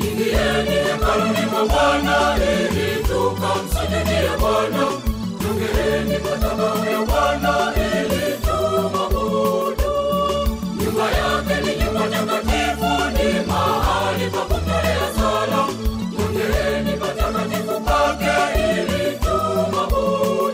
Ingieni hekaluni mwa Bwana ili tukamsujudie Bwana. Jongeeni madhabahu ya Bwana ili tumwabudu. Nyumba yake ni nyumba takatifu, ni mahali pa kutolea sala. Jongeeni patakatifu pake ili tumwabudu.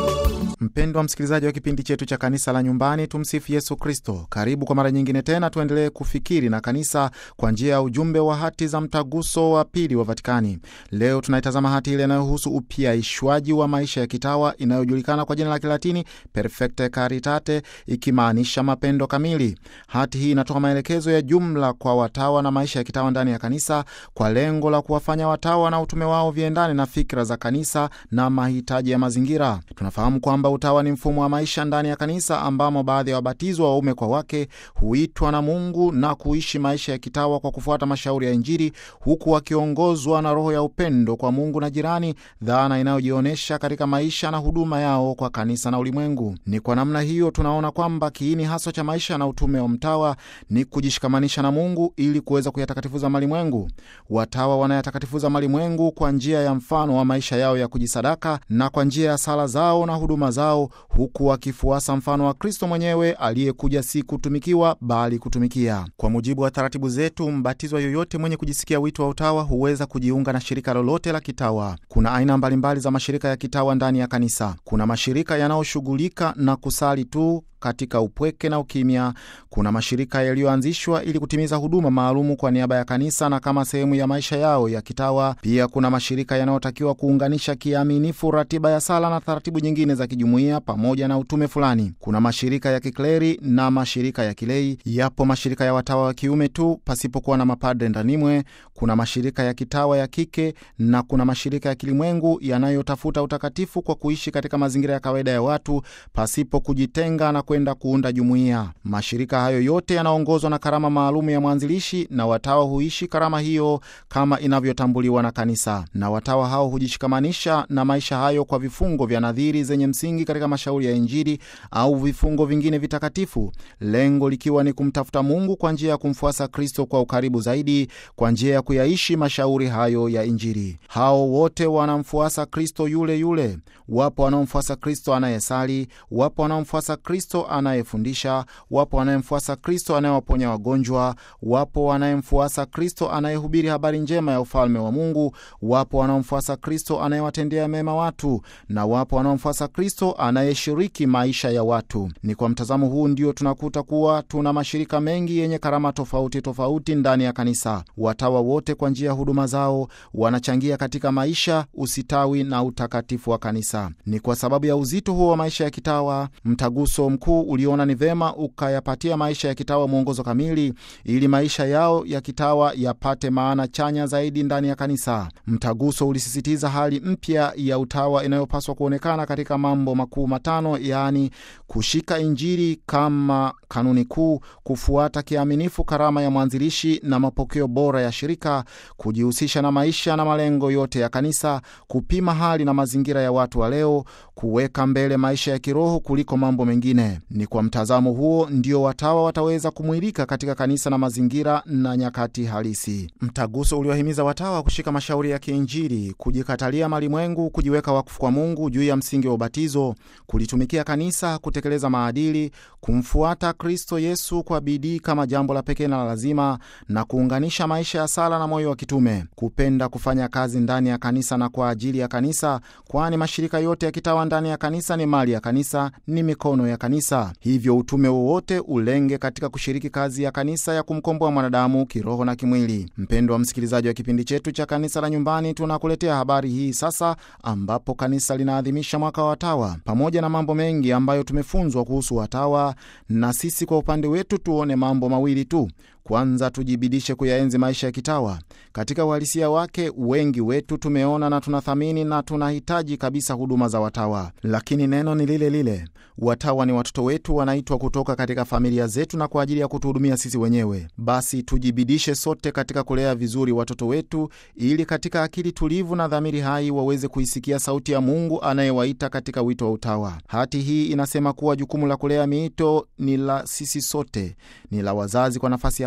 Mpendwa msikilizaji wa kipindi chetu cha kanisa la nyumbani, tumsifu Yesu Kristo. Karibu kwa mara nyingine tena, tuendelee kufikiri na kanisa kwa njia ya ujumbe wa hati za mtaguso wa pili wa Vatikani. Leo tunaitazama hati ile inayohusu upyaishwaji wa maisha ya kitawa inayojulikana kwa jina la Kilatini Perfecte Caritate, ikimaanisha mapendo kamili. Hati hii inatoa maelekezo ya jumla kwa watawa na maisha ya kitawa ndani ya kanisa kwa lengo la kuwafanya watawa na utume wao viendane na fikra za kanisa na mahitaji ya mazingira. Tunafahamu kwamba utawa ni mfumo wa maisha ndani ya kanisa ambamo baadhi ya wabatizwa waume kwa wake huitwa na Mungu na kuishi maisha ya kitawa kwa kufuata mashauri ya Injili, huku wakiongozwa na roho ya upendo kwa Mungu na jirani, dhana inayojionyesha katika maisha na huduma yao kwa kanisa na ulimwengu. Ni kwa namna hiyo tunaona kwamba kiini haswa cha maisha na utume wa mtawa ni kujishikamanisha na Mungu ili kuweza kuyatakatifuza malimwengu. Watawa wanayatakatifuza malimwengu kwa njia ya mfano wa maisha yao ya kujisadaka na kwa njia ya sala zao na huduma zao huku wakifuasa mfano wa Kristo mwenyewe aliyekuja si kutumikiwa bali kutumikia. Kwa mujibu wa taratibu zetu, mbatizwa yoyote mwenye kujisikia wito wa utawa huweza kujiunga na shirika lolote la kitawa. Kuna aina mbalimbali za mashirika ya kitawa ndani ya kanisa. Kuna mashirika yanayoshughulika na kusali tu katika upweke na ukimya. Kuna mashirika yaliyoanzishwa ili kutimiza huduma maalumu kwa niaba ya kanisa na kama sehemu ya maisha yao ya kitawa. Pia kuna mashirika yanayotakiwa kuunganisha kiaminifu ratiba ya sala na taratibu nyingine za kijumuiya pamoja na utume fulani. Kuna mashirika ya kikleri na mashirika ya kilei. Yapo mashirika ya watawa wa kiume tu pasipokuwa na mapadre ndanimwe. Kuna mashirika ya kitawa ya kike na kuna mashirika ya kilimwengu yanayotafuta utakatifu kwa kuishi katika mazingira ya kawaida ya watu pasipo kujitenga na kwenda kuunda jumuiya. Mashirika hayo yote yanaongozwa na karama maalumu ya mwanzilishi, na watawa huishi karama hiyo kama inavyotambuliwa na kanisa, na watawa hao hujishikamanisha na maisha hayo kwa vifungo vya nadhiri zenye msingi katika mashauri ya Injili au vifungo vingine vitakatifu, lengo likiwa ni kumtafuta Mungu kwa njia ya kumfuasa Kristo kwa ukaribu zaidi, kwa njia ya kuyaishi mashauri hayo ya Injili. Hao wote wanamfuasa Kristo yule yule. Wapo wanaomfuasa Kristo anayesali, wapo wanaomfuasa Kristo anayefundisha, wapo wanayemfuasa Kristo anayewaponya wagonjwa, wapo wanayemfuasa Kristo anayehubiri habari njema ya ufalme wa Mungu, wapo wanaomfuasa Kristo anayewatendea mema watu, na wapo wanaomfuasa Kristo anayeshiriki maisha ya watu. Ni kwa mtazamo huu ndio tunakuta kuwa tuna mashirika mengi yenye karama tofauti tofauti ndani ya kanisa. Watawa wote kwa njia ya huduma zao wanachangia katika maisha, usitawi na utakatifu wa kanisa. Ni kwa sababu ya uzito huo wa maisha ya kitawa, mtaguso mkuu uliona ni vema ukayapatia maisha ya kitawa mwongozo kamili, ili maisha yao ya kitawa yapate maana chanya zaidi ndani ya kanisa. Mtaguso ulisisitiza hali mpya ya utawa inayopaswa kuonekana katika mambo makuu matano, yaani kushika Injili kama kanuni kuu, kufuata kiaminifu karama ya mwanzilishi na mapokeo bora ya shirika, kujihusisha na maisha na malengo yote ya kanisa, kupima hali na mazingira ya watu wa leo, kuweka mbele maisha ya kiroho kuliko mambo mengine. Ni kwa mtazamo huo ndio watawa wataweza kumwilika katika kanisa na mazingira na nyakati halisi. Mtaguso uliwahimiza watawa kushika mashauri ya kiinjili, kujikatalia malimwengu, kujiweka wakfu kwa Mungu juu ya msingi wa ubatizo, kulitumikia kanisa, kutekeleza maadili, kumfuata Kristo Yesu kwa bidii kama jambo la pekee na la lazima, na kuunganisha maisha ya sala na moyo wa kitume, kupenda kufanya kazi ndani ya kanisa na kwa ajili ya kanisa, kwani mashirika yote ya kitawa ndani ya kanisa ni mali ya kanisa, ni mikono ya kanisa. Hivyo utume wowote ulenge katika kushiriki kazi ya kanisa ya kumkomboa mwanadamu kiroho na kimwili. Mpendwa msikilizaji wa kipindi chetu cha kanisa la nyumbani, tunakuletea habari hii sasa, ambapo kanisa linaadhimisha mwaka wa watawa. Pamoja na mambo mengi ambayo tumefunzwa kuhusu watawa, na sisi kwa upande wetu tuone mambo mawili tu. Kwanza, tujibidishe kuyaenzi maisha ya kitawa katika uhalisia wake. Wengi wetu tumeona na tunathamini na tunahitaji kabisa huduma za watawa, lakini neno ni lile lile. Watawa ni watoto wetu, wanaitwa kutoka katika familia zetu na kwa ajili ya kutuhudumia sisi wenyewe. Basi tujibidishe sote katika kulea vizuri watoto wetu, ili katika akili tulivu na dhamiri hai waweze kuisikia sauti ya Mungu anayewaita katika wito wa utawa. Hati hii inasema kuwa jukumu la kulea miito ni la sisi sote, ni la wazazi kwa nafasi ya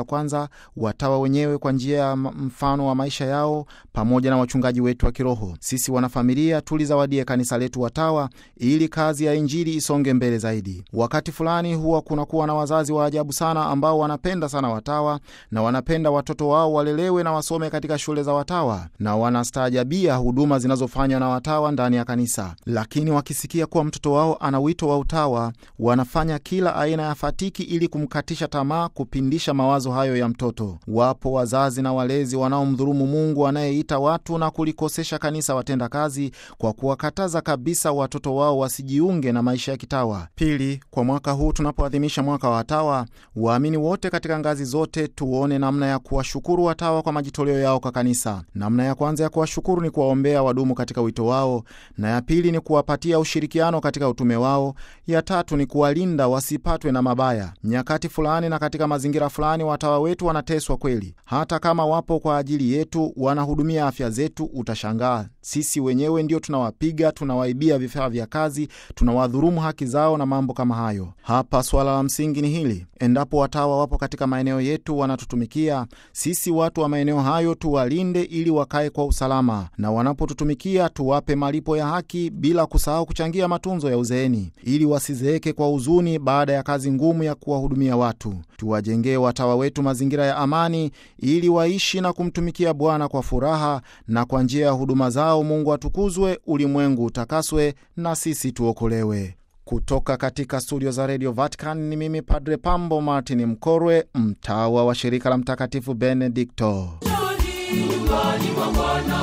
ya kwanza, watawa wenyewe kwa njia ya mfano wa maisha yao, pamoja na wachungaji wetu wa kiroho. Sisi wanafamilia tulizawadie kanisa letu watawa, ili kazi ya Injili isonge mbele zaidi. Wakati fulani huwa kunakuwa na wazazi wa ajabu sana ambao wanapenda sana watawa na wanapenda watoto wao walelewe na wasome katika shule za watawa na wanastaajabia huduma zinazofanywa na watawa ndani ya kanisa, lakini wakisikia kuwa mtoto wao ana wito wa utawa, wanafanya kila aina ya fatiki ili kumkatisha tamaa, kupindisha mawazo hayo ya mtoto. Wapo wazazi na walezi wanaomdhulumu Mungu anayeita watu na kulikosesha kanisa watenda kazi kwa kuwakataza kabisa watoto wao wasijiunge na maisha ya kitawa. Pili, kwa mwaka huu tunapoadhimisha mwaka wa watawa, waamini wote katika ngazi zote tuone namna ya kuwashukuru watawa kwa majitoleo yao kwa kanisa. Namna ya kwanza ya kuwashukuru ni kuwaombea wadumu katika wito wao, na ya pili ni kuwapatia ushirikiano katika utume wao, ya tatu ni kuwalinda wasipatwe na mabaya. Nyakati fulani na katika mazingira fulani, watawa wetu wanateswa kweli, hata kama wapo kwa ajili yetu, wanahudumia afya zetu. Utashangaa sisi wenyewe ndio tunawapiga, tunawaibia vifaa vya kazi, tunawadhurumu haki zao na mambo kama hayo. Hapa swala la msingi ni hili: endapo watawa wapo katika maeneo yetu wanatutumikia sisi, watu wa maeneo hayo tuwalinde ili wakae kwa usalama, na wanapotutumikia tuwape malipo ya haki, bila kusahau kuchangia matunzo ya uzeeni, ili wasizeeke kwa huzuni baada ya kazi ngumu ya kuwahudumia watu. Tuwajengee watawa wetu mazingira ya amani, ili waishi na kumtumikia Bwana kwa furaha, na kwa njia ya huduma zao Mungu atukuzwe, ulimwengu utakaswe, na sisi tuokolewe. Kutoka katika studio za redio Vatican ni mimi Padre Pambo Martin Mkorwe, mtawa wa shirika la Mtakatifu Benedikto. Nyumbani mwa Bwana,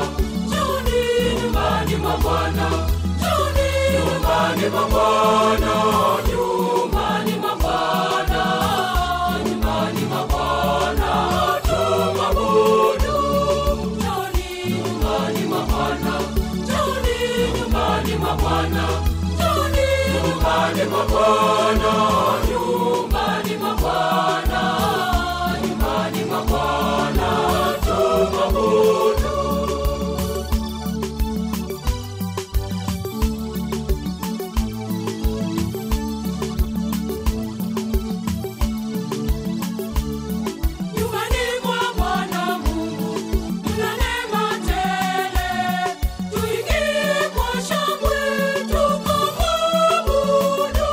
njoni nyumbani mwa Bwana, njoni nyumbani mwa Bwana, nyumbani mwa Bwana, nyumbani mwa Bwana, tumwabudu. Njoni nyumbani mwa Bwana, njoni nyumbani mwa Bwana, njoni nyumbani mwa Bwana, nyumbani mwa Bwana, nyumbani mwa Bwana, tumwabudu. Nyumbani mwa Bwana Mungu mna neema tele, tuingie kwa shangwe tukamwabudu.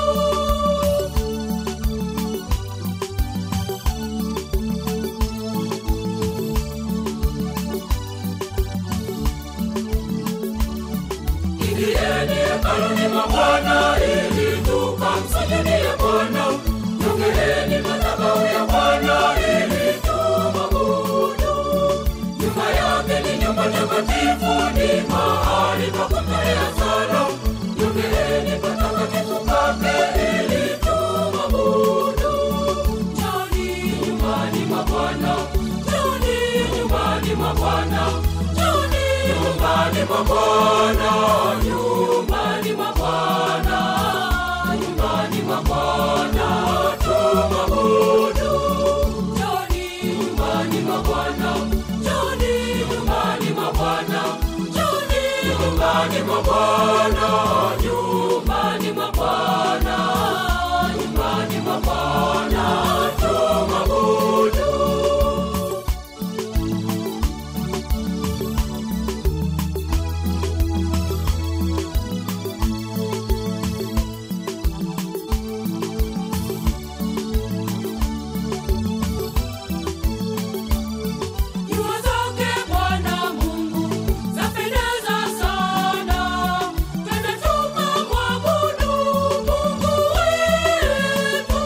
Ingieni hekaluni mwa Bwana ili tukamsujudie Bwana. Jongeeni madhabahu ya Bwana ili tumwabudu. Nyumba yake ni nyumba takatifu, ni mahali pa kutolea sala. Jongeeni patakatifu pake ili tumwabudu. Njoni nyumbani mwa Bwana, njoni nyumbani mwa Bwana, njoni nyumbani mwa Bwana, nyumbani mwa Bwana, nyumbani mwa Bwana, tumwabudu. Njoni nyumbani mwa Bwana, njoni nyumbani mwa Bwana, njoni nyumbani mwa Bwana, nyumbani mwa Bwana, nyumbani mwa Bwana, tumwabudu. Nyua zake Bwana Mungu zapendeza sana, twende tukamwabudu Mungu wetu.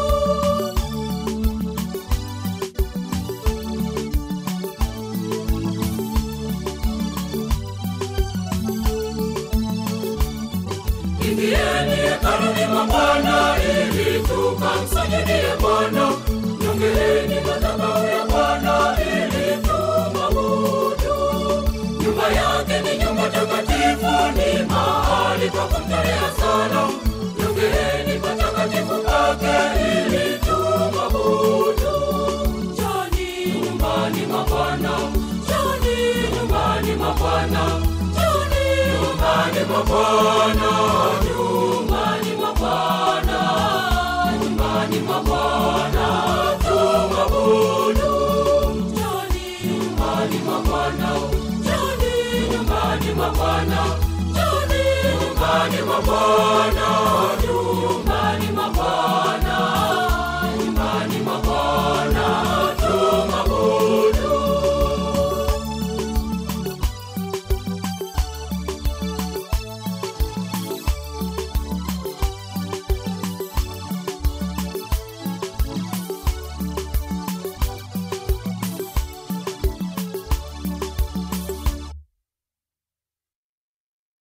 Ingieni hekaluni mwa Bwana ili tukamsujudie Bwana. Jongeeni madhabahu ya Bwana ili tumwabudu. Nyumba yake ni nyumba takatifu, ni mahali pa kumtolea sala. Jongeeni patakatifu pake ili tumwabudu. Njoni nyumbani mwa Bwana, njoni nyumbani mwa Bwana, njoni nyumbani mwa Bwana, nyumbani mwa Bwana, nyumbani mwa Bwana, tumwabudu. tumwabudu. Njoni nyumbani mwa Bwana, njoni nyumbani mwa Bwana, njoni nyumbani mwa Bwana, nyumbani